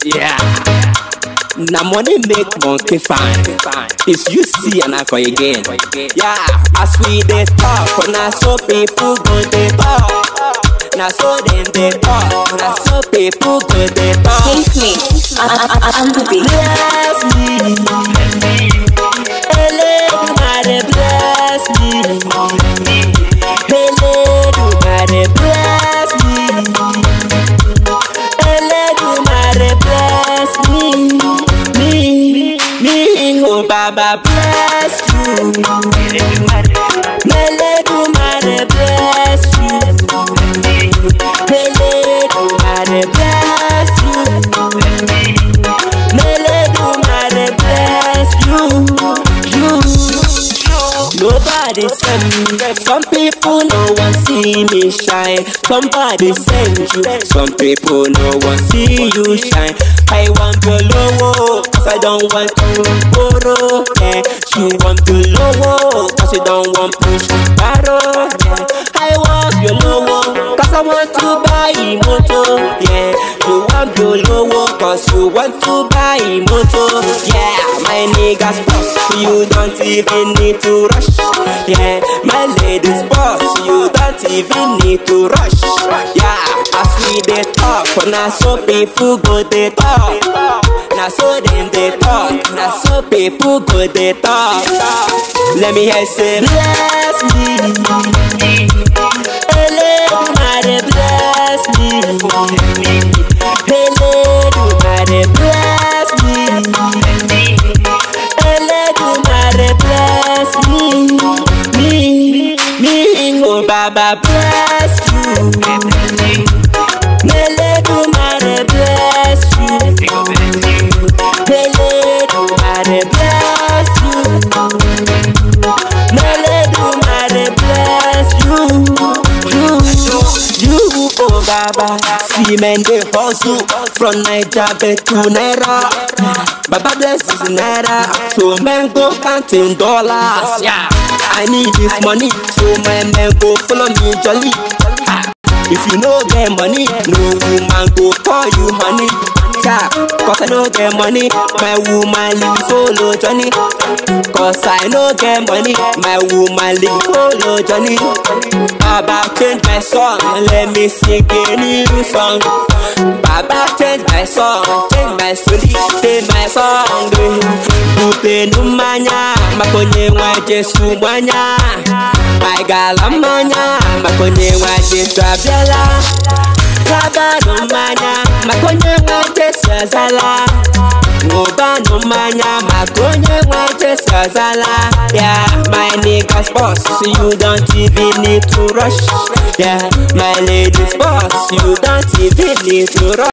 Yeah. Na money make monkey fine. It's you see and I call again. Yeah, as we dey talk, na so people go dey talk. Na so dem dey talk, na so people go dey talk. Hate me. I'm the beat. Bless me, Eledumare bless me, Eledumare bless me, Eledumare bless me, me, me, oh Baba bless you, Eledumare bless you, Eledumare bless you. Eledumare bless you, you. Nobody send me. Some people no one see me shine. Somebody send you. Some people no one see you shine. I want your lowo, cause I don't want to borrow. Yeah. You want to lowo, cause you don't want push barrow. Yeah. I want your lowo, cause I want to buy moto. Yeah. You want your lowo, cause you want to buy moto. Yeah. My niggas boss, you don't even need to rush. Yeah. My ladies boss, you don't even need to rush. Yeah. As we dey talk, na so people go dey talk. Na so dem dey talk, na so people go dey talk. Let me hear say bless me. Eledumare bless me. Eledumare bless me. Eledumare bless me. Me, me, oh Baba bless you. Eledumare bless you. Eledumare bless you. Eledumare bless you. You, you, oh Baba. See men dey hustle from Naija back to Naira. Baba bless this Naira, so men go counting dollars. Yeah, I need this money, so my men go follow me jolly. Ah, If you no get money, no woman go call you honey. Yeah, cause I no get money, my woman leave follow Johnny. Cause I no get money, my woman leave follow Johnny. Baba change my song, let me sing a new song. Baba change my song, change my story, change my song. Bute numanya, makonye wa Jesu mwanya. My gala manya, makonye wa Jesu abiala. Baba numanya, makonye wa Jesu azala. Ngoba numanya, makonye wa Jesu azala. Yeah, my niggas boss, you don't even need to rush. Yeah, my ladies boss, you don't even need to rush.